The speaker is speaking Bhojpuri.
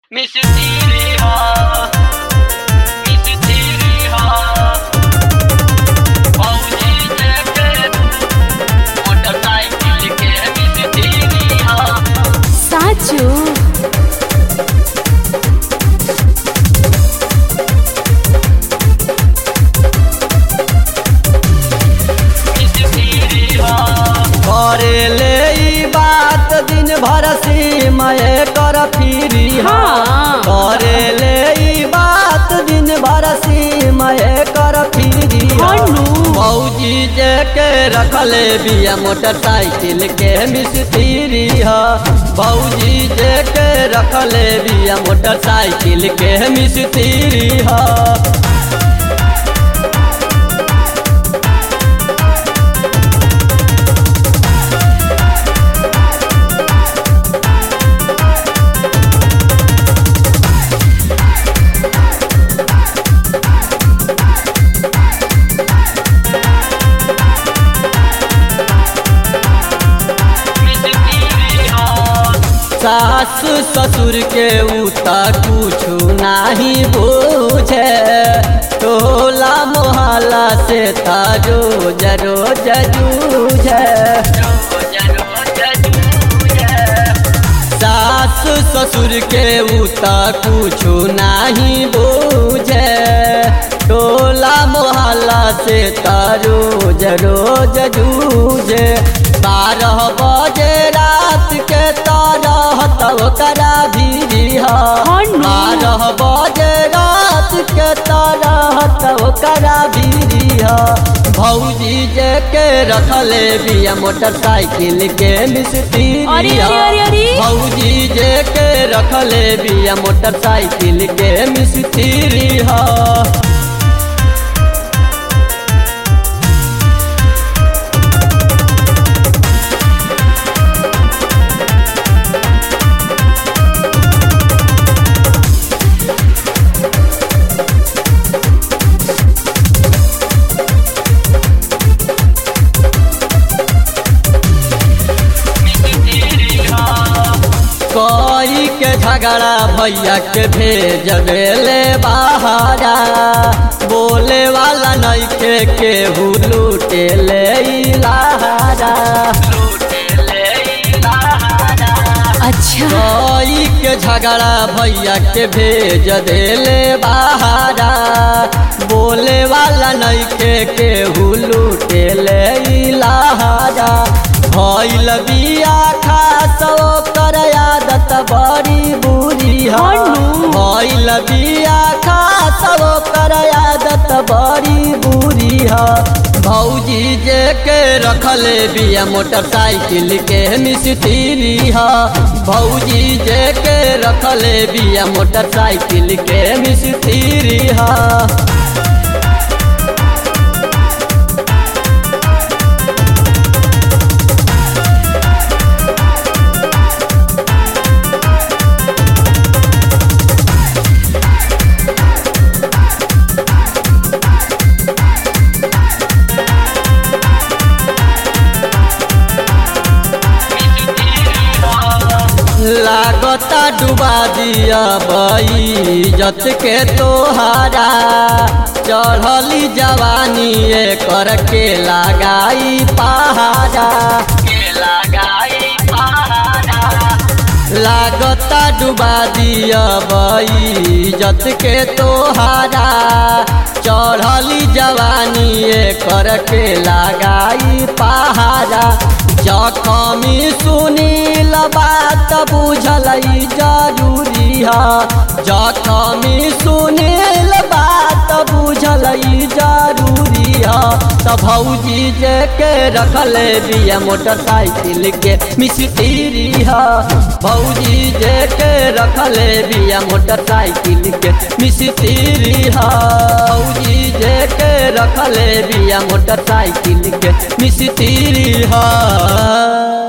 मिस्त्री हा मिस्त्री हा फौजी जैसे मोटरसाइकिल के मिस्त्री हा સાચું मिस्त्री हा करेले ई बात दिन भर सीमय कर फिरी हाँ। करेले ई बात दिन भर सीमय कर फिरी हनु। मौजी जे के रखले बिया मोटरसाइकिल के मिस्त्री ह भौजी जे के रखले बिया मोटरसाइकिल के मिस्त्री ह मिस्त्री हा सास ससुर के उता कुछु नाही बूझे टोला मोहल्ला से ताजो जरो जूझे रोज रोज जूझे सास ससुर के उता कुछु नाही बूझे टोला मोहल्ला से तारो रोज जूझे बारह बजे रात के तरह तब करा भी हनु। बारह बजे रात के तरह तब करा भी भौजी जे के रखले बिया मोटरसाइकिल के मिस्त्री अरे, अरे, अरे, अरे। भौजी जे के रखले बिया मोटरसाइकिल के मिस्त्री हा मिस्त्री हा कोई के झगड़ा भैया के भेज देले बहारा बोले वाला नहीं के केहू लूटे ले इलाहारा लूटे ले लहारा અચ્છા कोई के झगड़ा भैया के भेज देले बहारा बोले वाला नहीं के केहू लूटे ले इलाहारा भइल बिया खास ओकर आदत बड़ी बुरी हा हनु। भइल बिया खास ओकर आदत बड़ी बुरी हा भौजी जे के रखले बिया मोटरसाइकिल के मिस्त्री हा भौजी जे के रखले बिया मोटरसाइकिल के मिस्त्री हा लागता डुबा दिया बई जत के तोहारा चढ़ली जवानी कर के लगाई पहाड़ा के लगाई पहाड़ा लागता डुबा दिया बई जत के तोहारा चढ़ली जवानी कर के लगाई पहाड़ा जखमी सुनील बात बुझल जरूरी है जखमी सुनील बात बुझल जरूरी है त भौजी जे के रखले बिया मोटरसाइकिल के मिस्त्री है भौजी जे के रखले बिया मोटरसाइकिल के मिस्त्री है भौजी जे के रखले बिया मोटरसाइकिल के मिस्त्री है